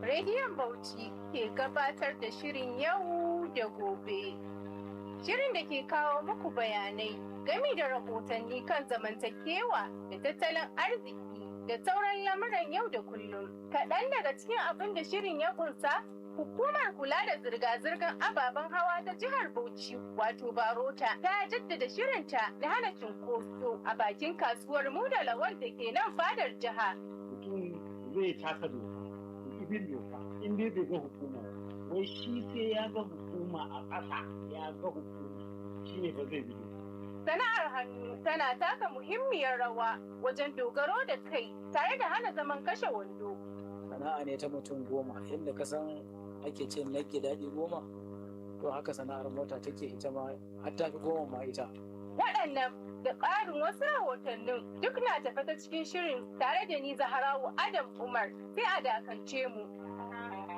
Rediyon Bauchi ke gabatar da shirin yau da gobe. Shirin da ke kawo muku bayanai gami da rahotanni kan zamantakewa da tattalin arziki da sauran lamuran yau da kullum. Kaɗan daga cikin abin da shirin ya kunsa Hukumar kula da zirga-zirgar ababen hawa ta jihar Bauchi wato Barota ta jaddada shirinta na hana cunkoso a bakin kasuwar Muda Lawal da ke nan fadar jiha. Mutum zai taka doka, bin doka, in dai bai ga hukuma wai shi sai ya ga hukuma a ƙasa ya ga hukuma shi ne ba zai bi Sana'ar hannu tana taka muhimmiyar rawa wajen dogaro da kai tare da hana zaman kashe wando. Sana'a ne ta mutum goma inda ka san ake ce nake daɗi goma to haka sana'ar mota take ita ma har ta fi goma ma ita Waɗannan da ƙarin wasu rahotannin duk na tafe ta cikin shirin tare da ni Zaharawu Adam Umar sai a dakance mu.